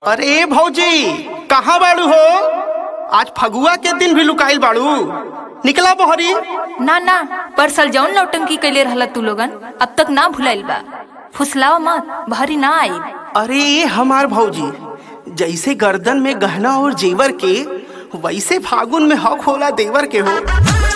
अरे भौजी कहाँ बाड़ू हो आज फगुआ के दिन भी लुकाइल बाड़ू निकला बहरी ना ना परसल जौन नौटंकी कैले रहला तू लोगन अब तक ना भुलाइल बा फुसलावा मत भरी ना आई अरे ये हमार भौजी जैसे गर्दन में गहना और जेवर के वैसे फागुन में हक होला देवर के हो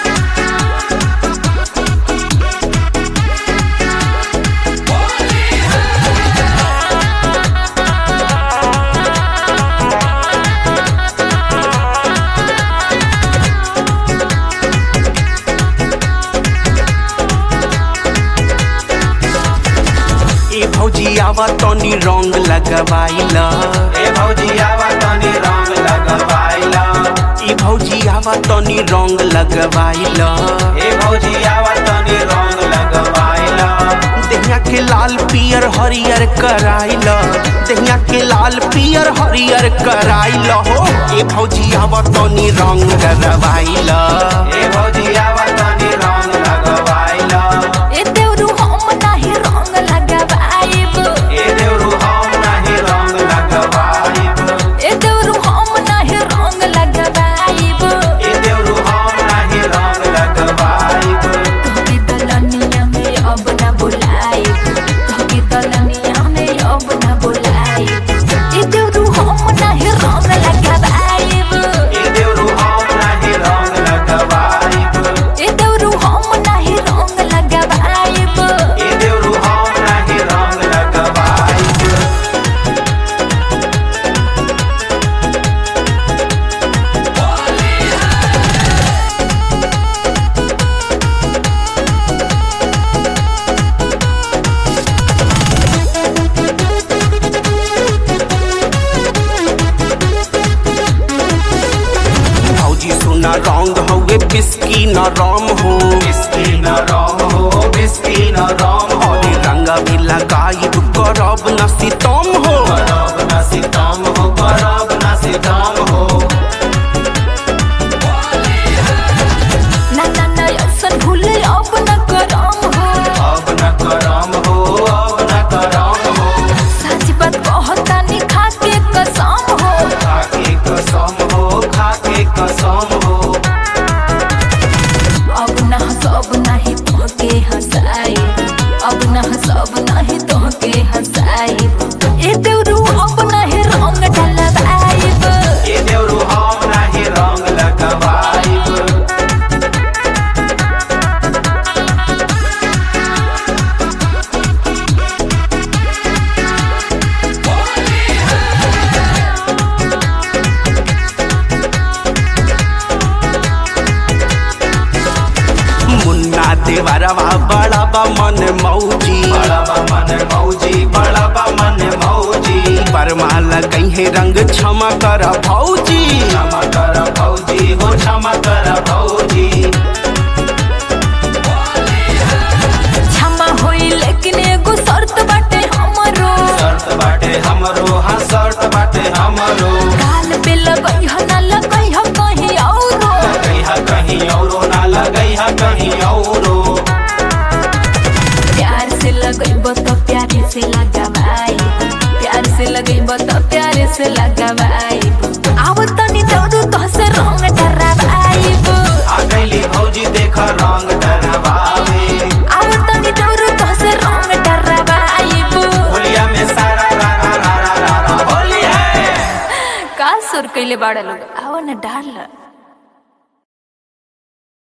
ए भौजी आवा तनी रंग लगवाइला ए भौजी आवा तनी रंग लगवाइला ए भौजी आवा तनी रंग लगवाइला ए भौजी आवा तनी रंग लगवाइला देहिया के लाल पियर हरियर कराइला देहिया के लाल पियर हरियर कराइला हो ए भौजी आवा तनी रंग लगवाइला ए भौजी आवा तनी रंग लगवाइला ए देवरू हम नाही रंग लगावाइब ए देवरू हम नाही रंग लगवाइब ए देवरू हम नाही रंग लगावाइब ए देवरू हम नाही रंग लगवाइब तोहके दलनिया में अब ना बुलाइब तोहके दलनिया में अब ना बुलाइब ए देवरू हम नाही रंग लगावाइब ए देवरू हम नाही रंग लगवाइब ए देवरू हम नाही रंग लगावाइब ए देवरू हम नाही रंग लगवाइब भौजी सुना रंग हवे बिस्की न राम हो बिस्की न राम हो बिस्की न राम हो अरे रंगा भी लगाइब करब न सितम हो करब न सितम हो करब न सितम हो ना ना ना ऐसन भूले अब न करम हो अब न करम हो अब न करम हो सच बात कहतानी खा के कसम हो खाके कसम हो खाके कसम हो अब ना सब नाही तोहके हंसाई अब ना सब नाही तोहके हंसाई ए देवरू अब नाही रंग ढलवाइब ए देवरू हम नाही रंग लगवाइब मुन्ना देवरवा बड़ा बा मन मौजी बड़ा बा मन मौजी बड़ा बा मन मौजी बरमा लगई है रंग क्षमा कर भौजी क्षमा कर भौजी हो क्षमा कर भौजी क्षमा होई लेकिन एगो शर्त बाटे हमरो शर्त बाटे हमरो हाँ शर्त बाटे हमरो गाल पे लगई ह ना लगई ह कहीं औरो लगई हा कहीं औरो ना लगई हा कहीं औरो प्यार से लगइब तो प्यारे से लगावाई प्यार से लगइब तो प्यारे से लगावाई आव तनी दौड़ू तो से रंग डरावाइब आ गईली भौजी देख रंग डरवावे आव तनी दौड़ू तो से रंग डरावाइब होलिया में सारा रा रा रा रा रा रा होली है का सुर कइले बाड़ा लोग आव न डाल